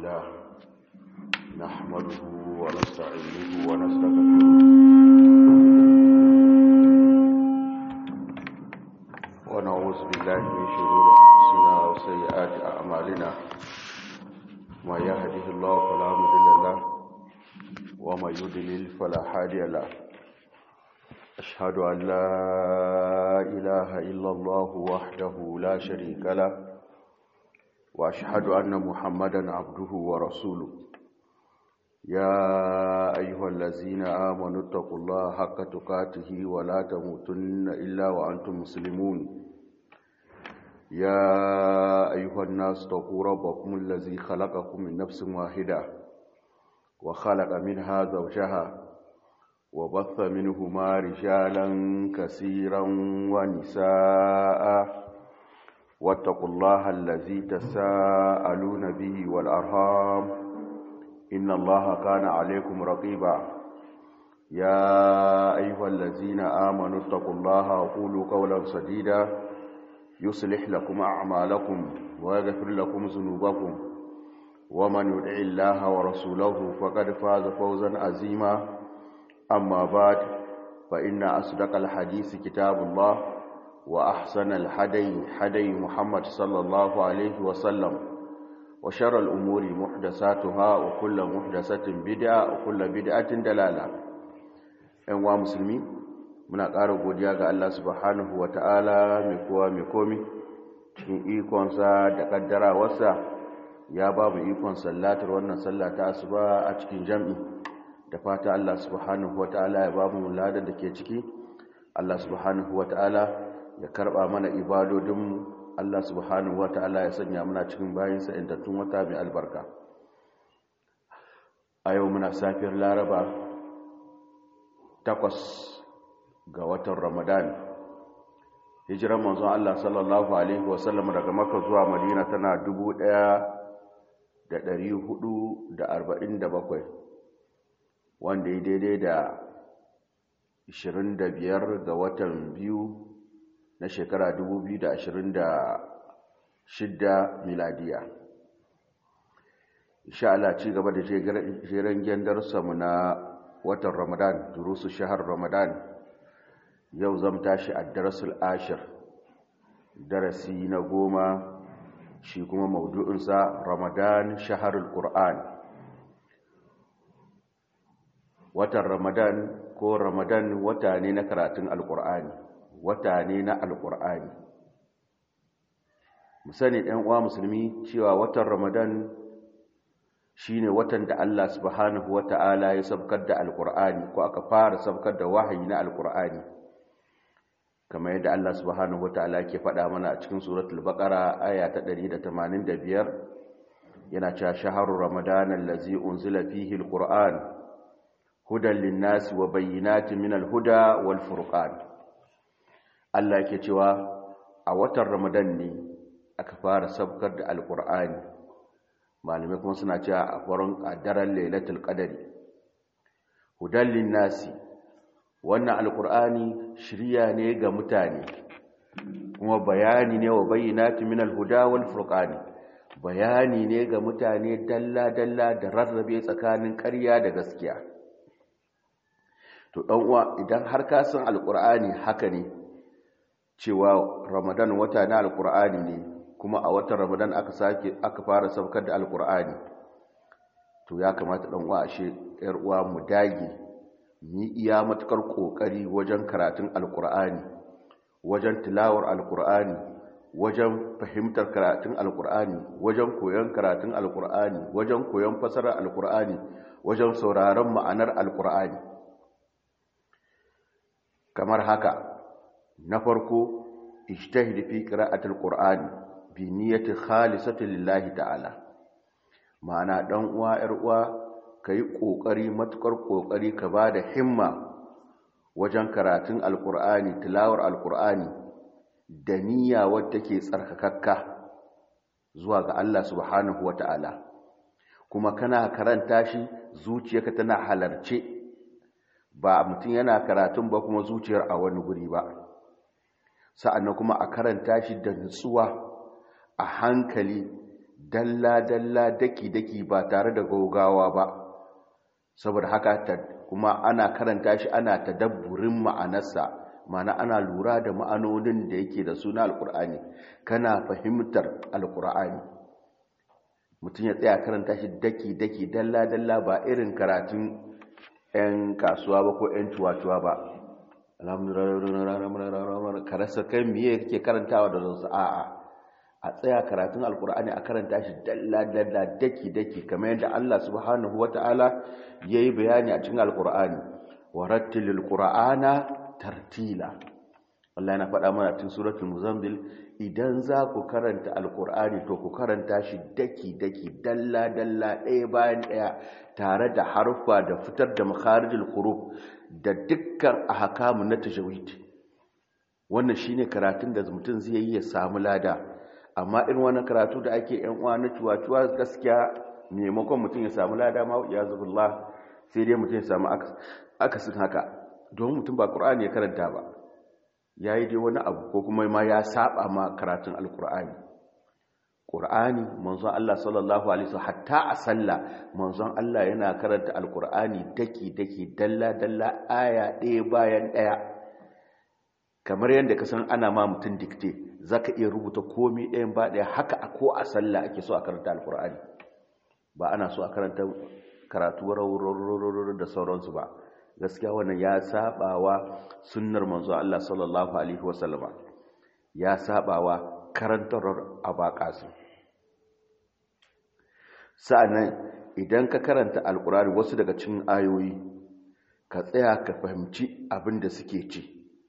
لله نحمده ونستعينه ونستغفره ونعوذ بالله من شرور أنفسنا وسيئات أعمالنا ما يهده الله فلا مضل له وما يضلل فلا هادي له أشهد أن لا إله إلا الله وحده لا شريك له وأشهد أن محمدا عبده ورسوله يا أيها الذين آمنوا اتقوا الله حق تقاته ولا تموتن إلا وأنتم مسلمون يا أيها الناس اتقوا ربكم الذي خلقكم من نفس واحدة وخلق منها زوجها وبث منهما رجالا كثيرا ونساء واتقوا الله الذي تساءلون به والأرهام إن الله كان عليكم رقيبا يا أيها الذين آمنوا اتقوا الله وقولوا قولا سديدا يصلح لكم أعمالكم ويغفر لكم ذنوبكم ومن يدع الله ورسوله فقد فاز فوزا عظيما أما بعد فإن أصدق الحديث كتاب الله وأحسن الحدي حدي محمد صلى الله عليه وسلم وشر الأمور محدثاتها وكل محدثة بدعة وكل بدعة دلالة أنواع مسلمين muna ƙara godiya ga Allah subhanahu wa ta'ala mai kowa mai komi cikin ikonsa da ƙaddarawarsa ya ba mu ikon sallatar wannan sallata asuba a cikin jam'i da fata Allah subhanahu wa ta'ala ya ba mu ladan da ke ciki Allah subhanahu wa ta'ala ya karɓa mana ibadodinmu Allah subhanahu wa ta'ala ya sanya muna cikin bayansa intattun wata mai albarka a yau muna safiyar laraba takwas ga watan ramadan hijiran manzon Allah sallallahu alaihi wasallam daga maka zuwa madina tana dubu ɗaya da ɗari hudu da arba'in da bakwai wanda ya daidai da ishirin da biyar ga watan biyu na shekara dubu biyu da ashirin da shidda miladiya insha Allah ci gaba da jeren gendarsa mu na watan ramadan durusu shahar ramadan yau zam tashi a darasul ashir darasi na goma shi kuma maudu'insa ramadan shaharul qur'an watan ramadan ko ramadan wata ne na karatun alqur'ani wata ne na alqur'ani mu sani ɗan uwa musulmi cewa watan ramadan shine watan da Allah subhanahu wata'ala ya sabkar da alqur'ani ko aka fara sabkar da wahayi na alqur'ani kamar yadda Allah subhanahu wataala ke faɗa mana a cikin suratul baqara aya ta 185 yana cewa shahrur ramadan allazi unzila fihi alquran hudan lin-nasi wa bayyinatin minal huda wal furqan Allah yake cewa a watan ramadan ne aka fara sabkar da alqur'ani malamai kuma suna cewa a farin daren lailatul qadari hudan lin-nasi wannan alkur'ani shirya ne ga mutane kuma bayani ne wa bayyinati min alhuda wal furqani bayani ne ga mutane dalla dalla da rarrabe tsakanin ƙarya da gaskiya to dan uwa idan har ka san alkur'ani haka ne cewa ramadan wata na alkur'ani ne kuma a watan ramadan aka sake aka fara saukar da alkur'ani to ya kamata dan uwa ashe yar uwa mu dage ni iya matukar kokari wajen karatun alkur'ani wajen tilawar alkur'ani wajen fahimtar karatun alkur'ani wajen koyon karatun alkur'ani wajen koyon fasarar alkur'ani wajen sauraron ma'anar alkur'ani kamar haka na farko ijtahid fi qira'atil qur'ani bi niyyati khalisati lillahi ta'ala ma'ana dan uwa yar uwa ka yi ƙoƙari matuƙar ƙoƙari ka ba da himma wajen karatun alƙur'ani tilawar alƙur'ani da niyya wadda ke tsarkakakka zuwa ga Allah subhanahu wa ta'ala kuma kana karanta shi zuciyarka tana halarce ba mutum yana karatun ba kuma zuciyar a wani guri ba sa'annan kuma a karanta shi da nutsuwa a hankali dalla-dalla daki-daki ba tare da gaugawa ba saboda haka kuma ana karanta shi ana tadabburin ma'anarsa ma'ana ana lura da ma'anonin da yake da suna alkur'ani kana fahimtar alkur'ani mutum ya tsaya karanta shi daki-daki dalla-dalla ba irin karatun 'yan kasuwa ba ko 'yan cuwa-cuwa ba alhamdulillah ka rasa kai miye kake karantawa da zansu a'a a tsaya karatun alkur'ani a karanta shi dalla-dalla daki-daki kamar yadda Allah subhanahu wata'ala ya yi bayani a cikin alkur'ani wa rattilil qur'ana tartila Allah yana faɗa mana cikin suratul muzammil idan za ku karanta alkur'ani to ku karanta shi daki-daki dalla-dalla ɗaya bayan ɗaya tare da harfa da fitar da makharijul huruf da dukkan ahkamu na tajawid wannan shine karatun da mutum zai yi ya samu lada amma irin wannan karatu da ake yan uwa na cuwa-cuwa gaskiya maimakon mutum ya samu lada ma ya zubullah sai dai mutum ya samu akasin haka domin mutum ba qur'ani ya karanta ba yayi dai wani abu ko kuma ma ya saba ma karatun alqur'ani qur'ani manzon Allah sallallahu alaihi wasallam hatta a sallah manzon Allah yana karanta alqur'ani daki daki dalla dalla aya ɗaya bayan ɗaya kamar yadda ka san ana ma mutum dikte zaka iya rubuta komai ɗayan ba ɗaya haka a ko a sallah ake so a karanta alqur'ani ba ana so a karanta karatu rawar da sauransu ba gaskiya wannan ya sabawa sunnar manzo Allah sallallahu alaihi wasallama ya sabawa karantar abaqasu sa'annan idan ka karanta alqur'ani wasu daga cikin ayoyi ka tsaya ka fahimci abin da suke ci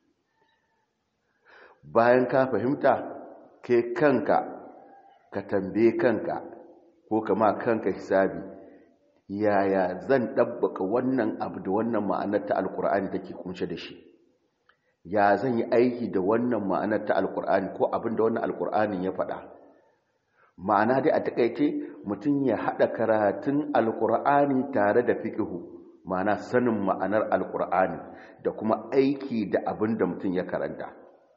bayan ka fahimta kai kanka ka tambaye kanka ko kama kanka hisabi yaya zan ɗabbaka wannan abu da wannan ma'anar ta alkur'ani take kunshe da shi ya zan yi aiki da wannan ma'anar ta alkur'ani ko abin da wannan alkur'ani ya faɗa ma'ana dai a takaice mutum ya haɗa karatun alkur'ani tare da fiƙihu ma'ana sanin ma'anar alkur'ani da kuma aiki da abin da mutum ya karanta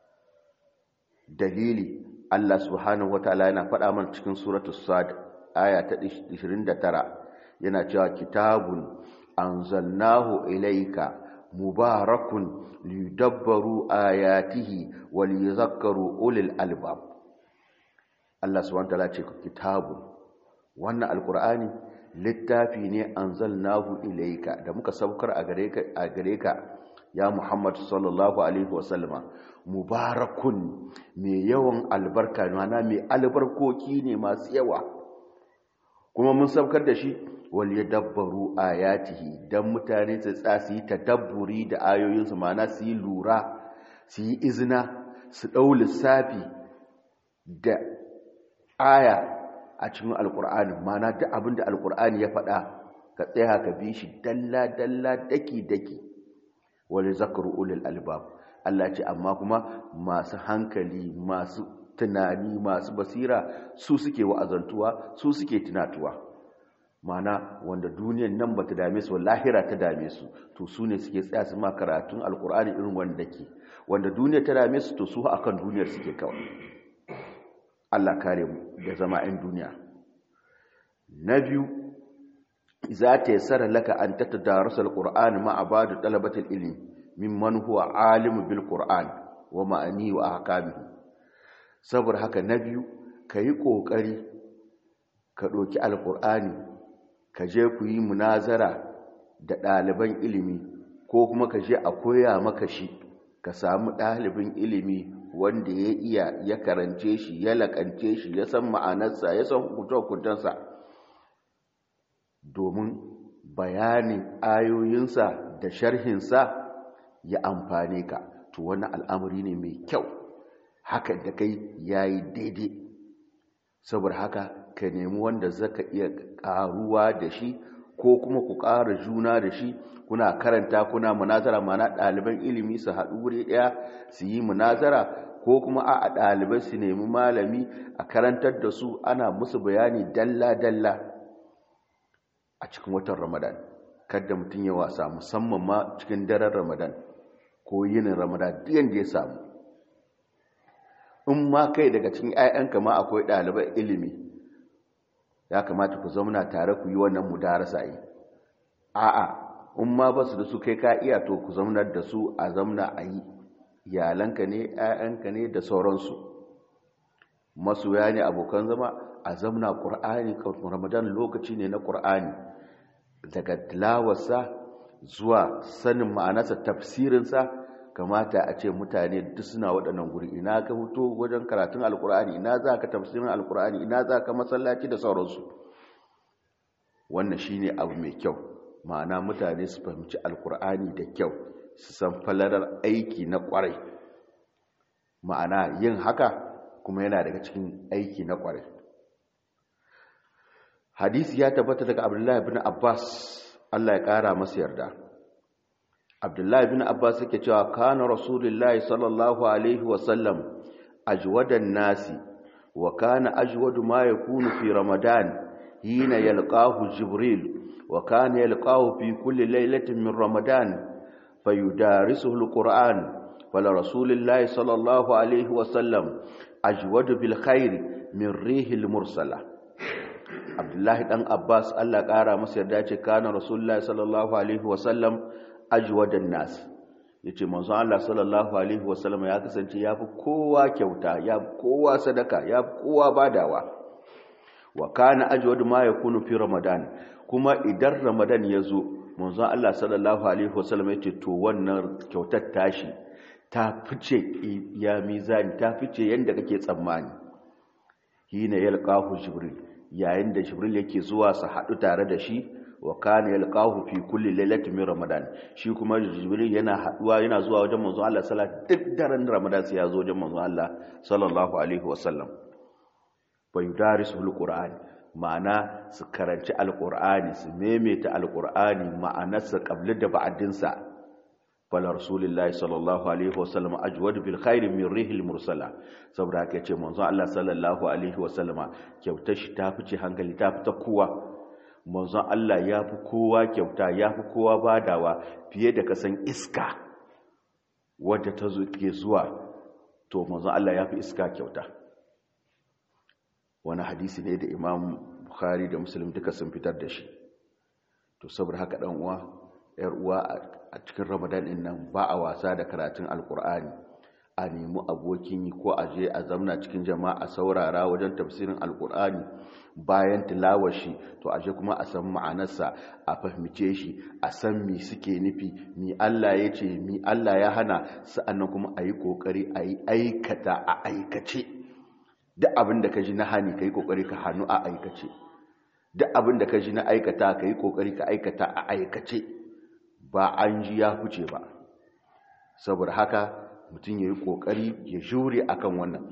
dalili Allah subhanahu wataala yana faɗa mana cikin suratul sad aya ta 29 yana cewa kitabun anzalnahu ilayka mubarakun liyudabbaru ayatihi wa liyadhakkaru ulil albab Allah subhanahu wataala ce kitabun wannan alqur'ani littafi ne anzalnahu ilayka da muka saukar a gare ka a gare ka ya Muhammad sallallahu alaihi wasallama mubarakun mai yawan albarka mana mai albarkoki ne masu yawa kuma mun saukar da shi wal yadabbaru ayatihi dan mutane su tsasi tadabburi da ayoyinsu mana su yi lura su yi izina su dau lissafi da aya a cikin alkur'ani mana duk abinda alkur'ani ya faɗa ka tsaya ka bi shi dalla dalla daki daki wal zakru ulul albab Allah ce amma kuma masu hankali masu tunani masu basira su suke wa'azantuwa su suke tunatuwa mana wanda duniyan nan ba ta dame su lahira ta dame su to su ne suke tsaya su ma karatun alkur'ani irin wanda ke wanda duniya ta dame su to su akan duniyar suke kawai Allah kare mu da zama 'yan duniya na biyu za ta yi tsara laka an ta tadarasa alkur'ani ma a ba da talabatar ilimi mimman huwa alimu bil qur'an wa ma'ani wa ahkamihi saboda haka na biyu kayi kokari ka doki alqur'ani ka je ku yi munazara da ɗaliban ilimi ko kuma ka je a koya maka shi ka samu ɗalibin ilimi wanda ya iya ya karance shi ya lakance shi ya san ma'anarsa ya san hukunta-hukuntansa domin bayanin ayoyinsa da sharhinsa ya amfane ka to wani al'amari ne mai kyau haka da kai yayi daidai saboda haka ka nemi wanda zaka iya karuwa da shi ko kuma ku ƙara juna da shi kuna karanta kuna munazara mana ɗaliban ilimi su haɗu wuri ɗaya su yi munazara ko kuma a ɗalibai su nemi malami a karantar da su ana musu bayani dalla-dalla a cikin watan ramadan kada mutum ya wasa musamman ma cikin daren ramadan ko yinin ramadan diyan da ya samu in ma kai daga cikin 'ya'yanka ma akwai ɗaliban ilimi ya kamata ku zauna tare ku yi wannan mudarasa yi a'a in ma ba su da su kai ka iya to ku zaunar da su a zamna a yi iyalanka ne 'ya'yanka ne da sauransu masoya ne abokan zama a zamna ƙur'ani ramadan lokaci ne na ƙur'ani daga tilawarsa zuwa sanin ma'anarsa tafsirinsa kamata a ce mutane duk suna waɗannan guri ina ka fito wajen karatun alƙur'ani ina za ka tafsirin alƙur'ani ina za ka masallaci da sauransu wannan shine abu mai kyau ma'ana mutane su fahimci alƙur'ani da kyau su san falalar aiki na ƙwarai ma'ana yin haka kuma yana daga cikin aiki na ƙwarai hadisi ya tabbata daga abdullahi bin abbas allah ya ƙara masa yarda abdullahi bin abbas yake cewa kana rasulullahi sallallahu alaihi wasallam ajwadan nasi wa kana ajwadu ma yakunu fi ramadan hina yalqahu jibril wa kana yalqahu fi kulli laylatin min ramadan fayudarisuhu alquran fala rasulullahi sallallahu alaihi wasallam ajwadu bil khair min rihil mursala abdullahi dan abbas allah kara masa yarda ce kana rasulullahi sallallahu alaihi wasallam ajwadan nas yace manzon allah sallallahu alaihi wasallam ya kasance yafi kowa kyauta yafi kowa sadaka yafi kowa badawa wa kana ajwadu ma yakunu fi ramadan kuma idan ramadan yazo manzon allah sallallahu alaihi wasallam yace to wannan kyautar tashi ta fice ya mizani ta fice yanda kake tsammani hina yalqahu jibril yayin da jibril yake zuwa su haɗu tare da shi wa kana yalqahu fi kulli lailatin min ramadan shi kuma jibril yana haɗuwa yana zuwa wajen manzo Allah sallallahu duk daren ramadan sai ya zo wajen manzo Allah sallallahu alaihi wasallam fa yudarisu alquran ma'ana su karanci alqur'ani su memeta alqur'ani ma'anarsa qabla da ba'din sa fala rasulillahi sallallahu alaihi wasallam ajwad bil khairi min rihil mursala saboda haka yace manzo Allah sallallahu alaihi wasallama kyautar shi ta fice hankali ta fita kowa manzo Allah ya fi kowa kyauta ya fi kowa badawa fiye da kasan iska wadda ta zo ke zuwa to manzo Allah ya fi iska kyauta wani hadisi ne da Imam Bukhari da Muslim duka sun fitar da shi to saboda haka dan uwa yar uwa a cikin ramadan din nan ba a wasa da karatun alkur'ani a nemi abokin yi ko a je a zamna cikin jama'a saurara wajen tafsirin alkur'ani bayan tilawar shi to a je kuma a san ma'anarsa a fahimce shi a san mi suke nufi mi Allah ya ce mi Allah ya hana sa'annan kuma a yi kokari a yi aikata a aikace duk abin da ka ji na hani ka yi kokari ka hannu a aikace duk abin da ka ji na aikata ka yi kokari ka aikata a aikace ba an ji ya huce ba saboda haka mutum ya yi ƙoƙari ya jure akan wannan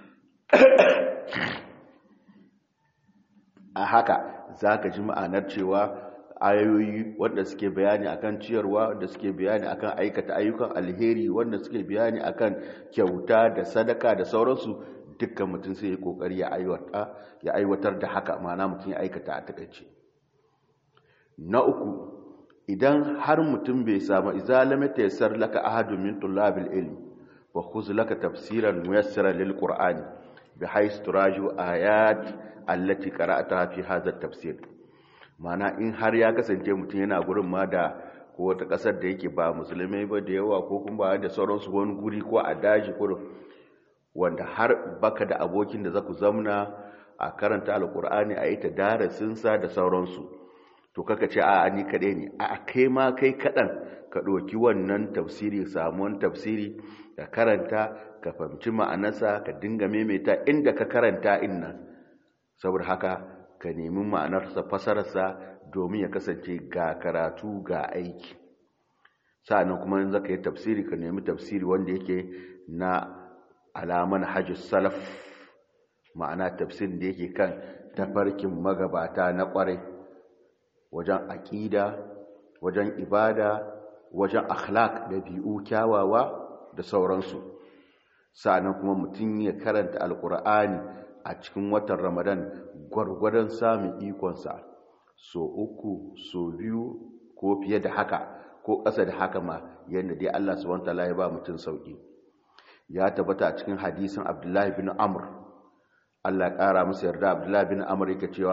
a haka za ka ji ma'anar cewa ayoyi wanda suke bayani akan ciyarwa wanda suke bayani akan aikata ayyukan alheri wanda suke bayani akan kyauta da sadaka da sauransu dukkan mutum sai ya ƙoƙari ya aiwatar da haka ma'ana mutum ya aikata a takaice na uku idan har mutum bai samu izalama ta yasar laka ahadun min tullabil ilmi wa khuz laka tafsiran muyassara lil qur'ani bi haythu turaju ayat allati qara'taha fi hadha tafsir mana in har ya kasance mutum yana gurin ma da ko wata kasar da yake ba musulmai ba da yawa ko kuma ba da sauransu wani guri ko a daji ko wanda har baka da abokin da zaku zamna a karanta alqur'ani a yi ta darasinsa da sauransu to kaka ce a ni kaɗai ne a kai ma kai kaɗan ka ɗoki wannan tafsiri samuwan tafsiri ka karanta ka fahimci ma'anarsa ka dinga maimaita inda ka karanta inna saboda haka ka nemi ma'anarsa fasararsa domin ya kasance ga karatu ga aiki sa'annan kuma in zaka yi tafsiri ka nemi tafsiri wanda yake na alaman hajji salaf ma'ana tafsirin da yake kan tafarkin magabata na ƙwarai wajen aƙida wajen ibada wajen akhlaq da bi'u kyawawa da sauransu sa'annan kuma mutum ya karanta alkur'ani a cikin watan ramadan gwargwadon samun ikonsa so uku so biyu ko fiye da haka ko ƙasa da haka ma yadda dai Allah subhanahu wataala ya ba mutum sauki ya tabbata a cikin hadisin Abdullahi bin Amr Allah ya ƙara masa yarda Abdullahi bin Amr yake cewa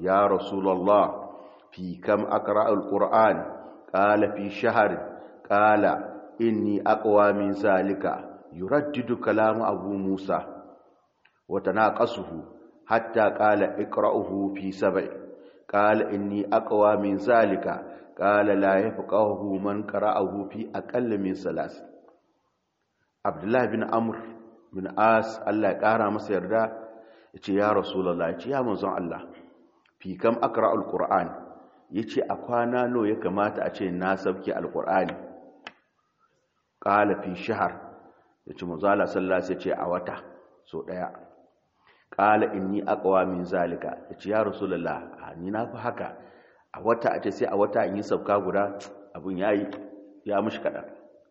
ya rasulullah fi kam aqra alquran qala fi shahr qala inni aqwa min zalika yuraddidu kalam abu musa wa tanaqasuhu hatta qala iqra'uhu fi sab'i qala inni aqwa min zalika qala la yafqahu man qara'ahu fi aqall min salas abdullah bin amr bin as Allah ya kara masa yarda yace ya rasulullah yace ya manzon Allah fi kam aqra alquran yace a kwana no ya kamata a ce na sabki alqurani qala fi shahr yace manzon Allah sallallahu alaihi wasallam yace a wata so daya qala inni aqwa min zalika yace ya rasulullah ni na fi haka a wata a ce sai a wata in yi sabka guda abun yayi ya mushi kadan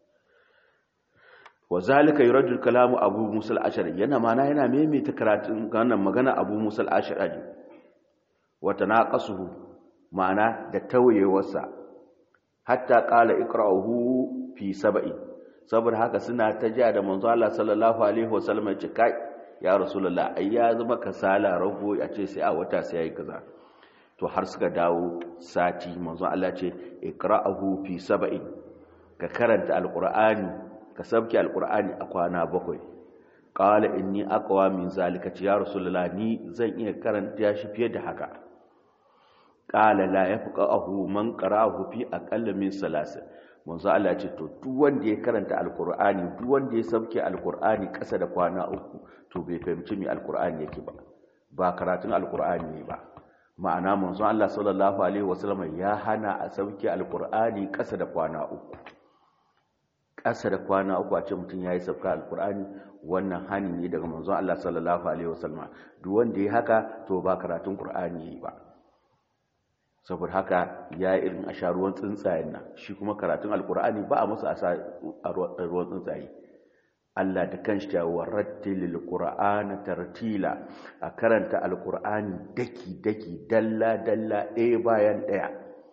wa zalika yuraddu kalamu abu musa al-ashari yana mana yana maimaita karatun wannan magana abu musa al-ashari wa tanaqasuhu ma'ana da tawayewarsa hatta qala iqra'uhu fi sab'i saboda haka suna ta ja da manzo Allah sallallahu alaihi wasallam ya ce kai ya rasulullah ai ya zama kasala rago ya ce sai a wata sai yayi kaza to har suka dawo sati manzo Allah ce iqra'uhu fi sab'i ka karanta alqur'ani ka sabki alkur'ani a kwana bakwai qala inni aqwa min zalika ya rasulullah ni zan iya karanta shi fiye da haka qala la yafqahu man qara'ahu fi aqall min salas manzo Allah ce to duk wanda ya karanta alkur'ani duk wanda ya sabki alkur'ani kasa da kwana uku to bai fahimci me alkur'ani yake ba ba karatun alkur'ani ne ba ma'ana manzo Allah sallallahu alaihi wasallam ya hana a sabki alkur'ani kasa da kwana uku ƙasa da kwana uku a ce mutum ya yi sauka alkur'ani wannan hani ne daga manzon Allah sallallahu alaihi wasallam duk wanda ya haka to ba karatun qur'ani yayi ba saboda haka ya irin a sha ruwan tsuntsayen nan shi kuma karatun alkur'ani ba a masa a ruwan tsuntsaye Allah da kanshi ya warattilil qur'ana tartila a karanta alkur'ani daki daki dalla dalla ɗaya bayan ɗaya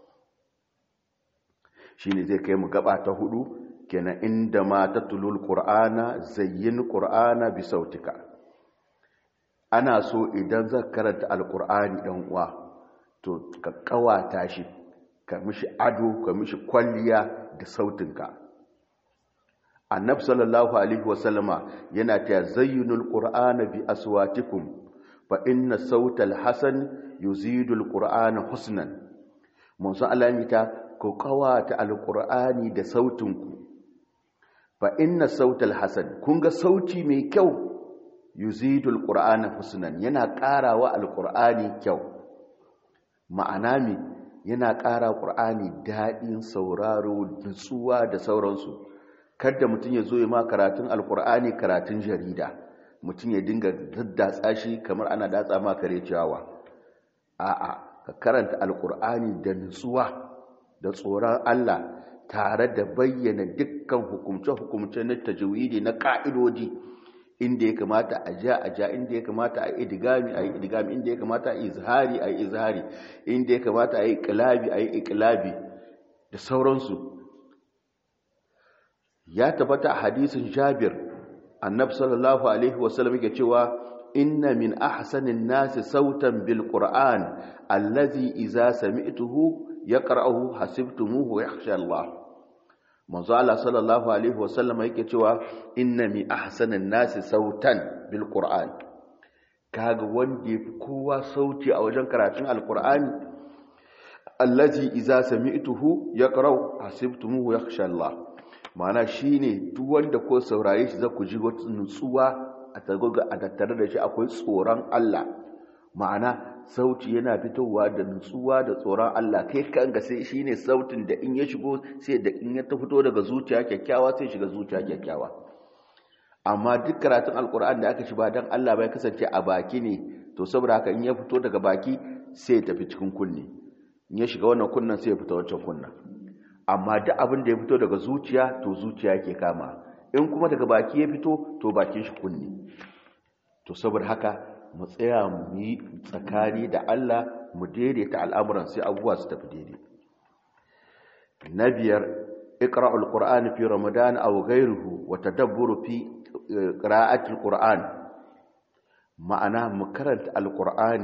shine zai kai mu gaba ta hudu kenan inda ma tatlul qur'ana zayyin qur'ana bi sautika ana so idan zaka karanta alqur'ani dan uwa to ka kawata shi ka mishi ado ka mishi kwalliya da sautinka annabi sallallahu alaihi wasallama yana ta zayyinul qur'ana bi aswatikum fa inna sautal hasan yuzidul qur'ana husnan mun san Allah ta ku kawata alqur'ani da sautinku fa inna sautal hasan kun ga sauti mai kyau yuzidul qur'ana husnan yana ƙarawa alqur'ani kyau ma'ana me yana ƙara qur'ani daɗin sauraro nutsuwa da sauransu kada mutum ya zo ya ma karatun alqur'ani karatun jarida mutum ya dinga daddatsa shi kamar ana datsa ma kare ciyawa a'a ka karanta alqur'ani da nutsuwa da tsoron Allah tare da bayyana dukkan hukumce-hukumce na tajwidi na ka'idodi inda ya kamata a ja a ja inda ya kamata a yi idigami a yi idigami inda ya kamata a yi izhari a yi izhari inda ya kamata a yi ikilabi a yi ikilabi da sauransu ya tabbata a hadisin jabir annab sallallahu alaihi wasallam yake cewa inna min ahsanin nasi sautan bil qur'an allazi idza sami'tuhu yaqra'uhu hasibtumuhu yakhsha Allah manzo Allah sallallahu alaihi wasallam yake cewa inna mi ahsanan nasi sautan bil qur'an kaga wanda yafi kowa sauti a wajen karatun alqur'ani allazi idza sami'tuhu yaqra'u hasibtumuhu yakhsha Allah ma'ana shine duk wanda ko saurare shi zaku ji wata nutsuwa a tagoga a tattare da shi akwai tsoron Allah ma'ana sauti yana fitowa da nutsuwa da tsoron Allah kai kanka sai shine sautin da in ya shigo sai da in ya fito daga zuciya kyakkyawa sai shiga zuciya kyakkyawa amma duk karatun alkur'ani da aka shi ba dan Allah bai kasance a baki ne to saboda haka in ya fito daga baki sai ya tafi cikin kunne in ya shiga wannan kunnan sai ya fita wancan kunnan amma duk abin da ya fito daga zuciya to zuciya yake kama in kuma daga baki ya fito to bakin shi kunne to saboda haka mu tsaya mu yi tsakani da Allah mu daidaita al'amuran sai abubuwa su tafi daidai na biyar iqra'ul qur'ani fi ramadan aw ghayruhu wa tadabburu fi qira'atil qur'an ma'ana mu karanta alqur'ani a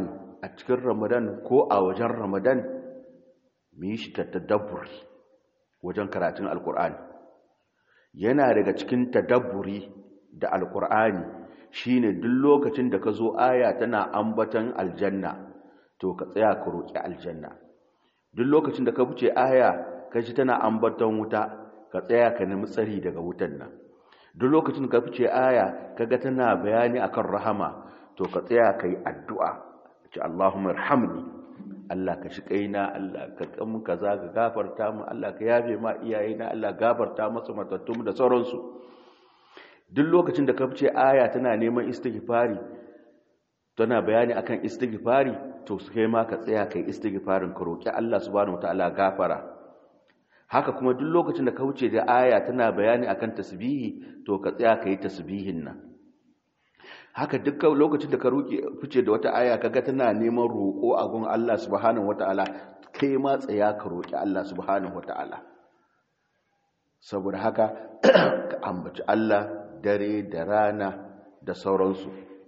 a cikin ramadan ko a wajen ramadan mu yi shi ta tadabburi wajen karatun alkur'ani yana daga cikin tadabburi da alkur'ani shine duk lokacin da ka zo aya tana ambatan aljanna to ka tsaya ka roƙi aljanna duk lokacin da ka fice aya ka ji tana ambatan wuta ka tsaya ka nemi tsari daga wutan nan duk lokacin da ka fice aya kaga tana bayani akan rahama to ka tsaya ka yi addu'a ce Allahumma irhamni Allah ka shi kaina Allah ka kamun kaza ka gafarta mu Allah ka yafe ma iyayena Allah gafarta masu matattum da sauransu duk lokacin da ka fice aya tana neman istighfari tana bayani akan istighfari to kai ma ka tsaya kai istighfarin ka roki Allah subhanahu wataala gafara haka kuma duk lokacin da ka wuce da aya tana bayani akan tasbihi to ka tsaya kai tasbihin nan haka dukkan lokacin da ka roki fice da wata aya kaga tana neman roko a gun Allah subhanahu wataala kai ma tsaya ka roki Allah subhanahu wataala saboda haka ka ambaci Allah dare da rana da sauransu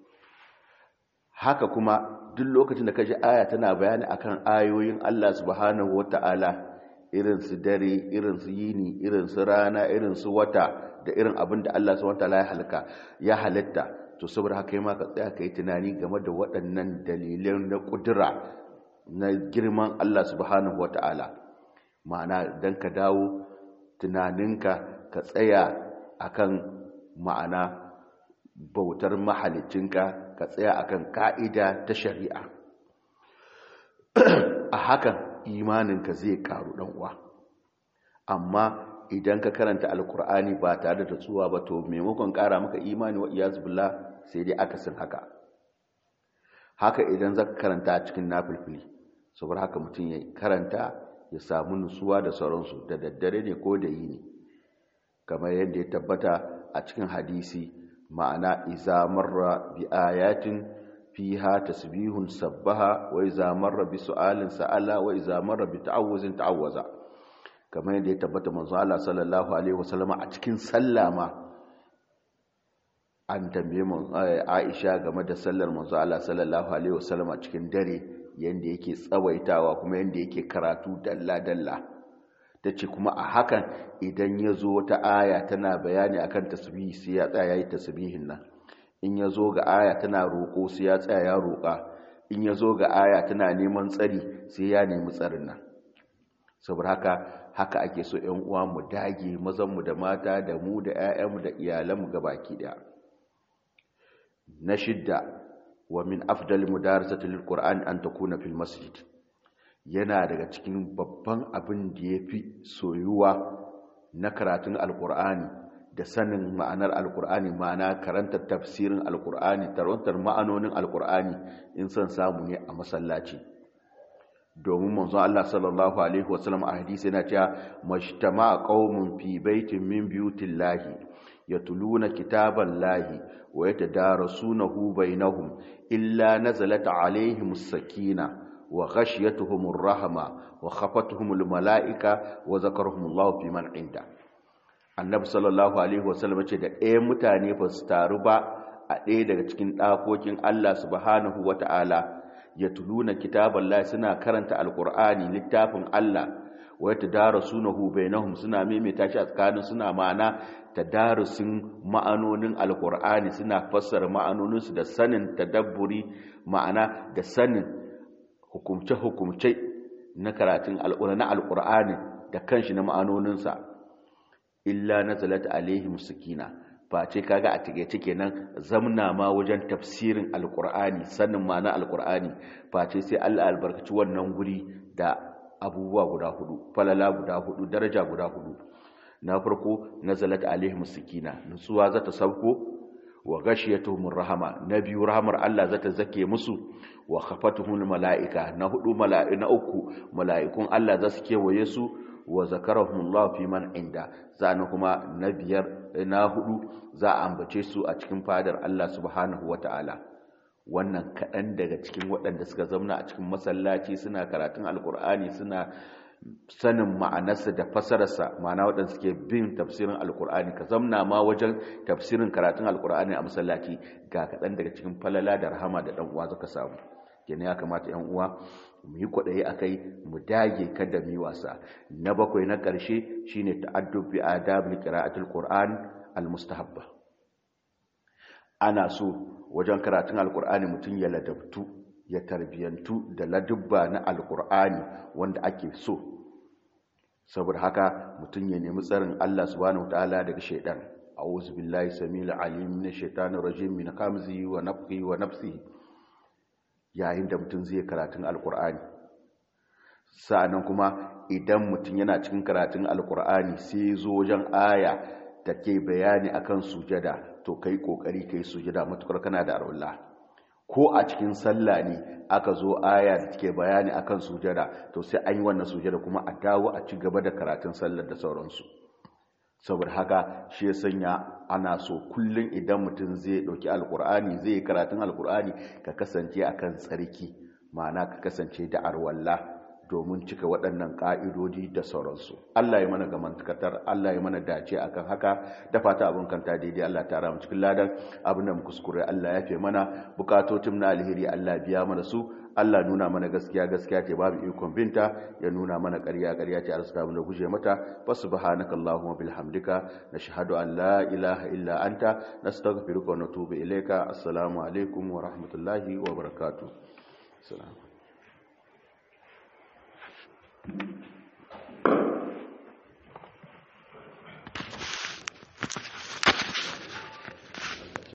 haka kuma duk lokacin da ka ji aya tana bayani akan ayoyin Allah subhanahu wata'ala irin su dare irin su yini irin su rana irin su wata da irin abin da Allah subhanahu wata'ala ya halka ya halitta to saboda haka ma ka tsaya kai tunani game da waɗannan dalilan na kudura na girman Allah subhanahu wata'ala ma'ana dan ka dawo tunaninka ka tsaya akan ma'ana bautar mahalicinka ka tsaya akan ka'ida ta shari'a a hakan imaninka zai karu uwa. amma idan ka karanta alkur'ani ba tare da tsuwa ba to maimakon kara maka imani wa iyaz billah sai dai akasin haka haka idan zaka karanta cikin nafilfili saboda haka mutum ya karanta ya samu nutsuwa da sauransu da daddare ne ko da yini kamar yadda ya tabbata a cikin hadisi ma'ana iza marra bi ayatin fiha tasbihun sabbaha wa iza marra bi su'alin sa'ala wa iza marra bi ta'awuzin ta'awwaza kamar yadda ya tabbata manzo Allah sallallahu alaihi wasallama a cikin sallama an tambaye mu Aisha game da sallar manzo Allah sallallahu alaihi wasallama cikin dare yanda yake tsawaitawa kuma yanda yake karatu dalla dalla tace kuma a hakan idan ya zo wata aya tana bayani akan tasbihi sai ya tsaya yayi tasbihin nan in ya zo ga aya tana roƙo sai ya tsaya ya roƙa in ya zo ga aya tana neman tsari sai ya nemi tsarin nan saboda haka haka ake so ƴan uwa mu dage mazan mu da mata da mu da ƴaƴan mu da iyalan mu gabaki daya na shidda wa min afdal mudarasati lilqur'an an takuna fil masjid yana daga cikin babban abin da ya fi soyuwa na karatun alkur'ani da sanin ma'anar alkur'ani ma'ana karantar tafsirin alkur'ani tarantar ma'anonin alkur'ani in son samu ne a masallaci domin manzon Allah sallallahu alaihi wasallam a hadisi yana cewa majtama'a qaumun fi baitin min buyutillahi yatluna kitaballahi wa yatadarasunahu bainahum illa nazalat alaihimus sakinah وغشيتهم الرحمة وخفتهم الملائكة وذكرهم الله في من عنده annabi sallallahu alaihi wasallam ce da ɗaya mutane ba su taru ba a ɗaya daga cikin ɗakokin Allah subhanahu wata'ala ya tuluna kitaballahi suna karanta alqur'ani littafin Allah wa yatadarasunahu bainahum suna maimaita shi a tsakanin suna ma'ana tadarusin ma'anonin alqur'ani suna fassara ma'anoninsu da sanin tadabburi ma'ana da sanin hukumce-hukumce na karatun na alƙur'ani da kanshi na ma'anoninsa illa na zalata alaihi musakina face kaga a take kenan zamna ma wajen tafsirin alƙur'ani sanin ma'ana alƙur'ani face sai Allah albarkaci wannan guri da abubuwa guda hudu falala guda hudu daraja guda hudu na farko nazalat alaihim sakina nutsuwa zata sauko wa ghashiyatuhumur rahama na biyu rahamar Allah zata zake musu wa khafatuhumul malaika na hudu mala'i na uku mala'ikun Allah za su kewaye su wa zakarahumullahu fi man inda zana kuma na biyar na hudu za a ambace su a cikin fadar Allah subhanahu wataala wannan kaɗan daga cikin waɗanda suka zauna a cikin masallaci suna karatun alkur'ani suna sanin ma'anarsa da fasararsa ma'ana waɗanda suke bin tafsirin alkur'ani ka zamna ma wajen tafsirin karatun alkur'ani a masallaci ga kaɗan daga cikin falala da rahama da ɗan uwa zaka samu kenan ya kamata yan uwa mu yi kwaɗayi a kai mu dage kada mu yi wasa na bakwai na ƙarshe shine ta'addub bi adab qira'atul qur'an al-mustahabba ana so wajen karatun alkur'ani mutum ya ladabtu ya tarbiyantu da ladubba na alkur'ani wanda ake so saboda haka mutum ya nemi tsarin Allah subhanahu wataala daga shaidan a'udhu billahi samil alim minash shaitanir rajim min hamzihi wa nafthihi wa nafsihi yayin da mutum zai karatun alkur'ani sa'annan kuma idan mutum yana cikin karatun alkur'ani sai zo wajen aya da ke bayani akan sujada to kai kokari kai sujada matukar kana da arwallah ko a cikin sallah ne aka zo aya da take bayani akan sujada to sai an yi wannan sujada kuma a dawo a ci gaba da karatun sallar da sauransu saboda haka shi ya sanya ana so kullum idan mutum zai dauki alkur'ani zai yi karatun alkur'ani ka kasance akan tsarki ma'ana ka kasance da arwallah domin cika waɗannan ƙa'idodi da sauransu. Allah ya mana gamantakartar, Allah ya mana dace akan haka, da fata abin kanta daidai Allah ta ramu cikin ladan abin da mu kuskure Allah ya fi mana, bukatotin na alheri Allah biya mana su, Allah nuna mana gaskiya gaskiya ce babu ikon binta, ya nuna mana ƙarya ƙarya ce arzuta mu da guje mata, fa subhanaka Allahumma bihamdika nashhadu an la ilaha illa anta nastaghfiruka wa natubu ilayka. Assalamu alaikum wa rahmatullahi wa barakatuh. Assalamu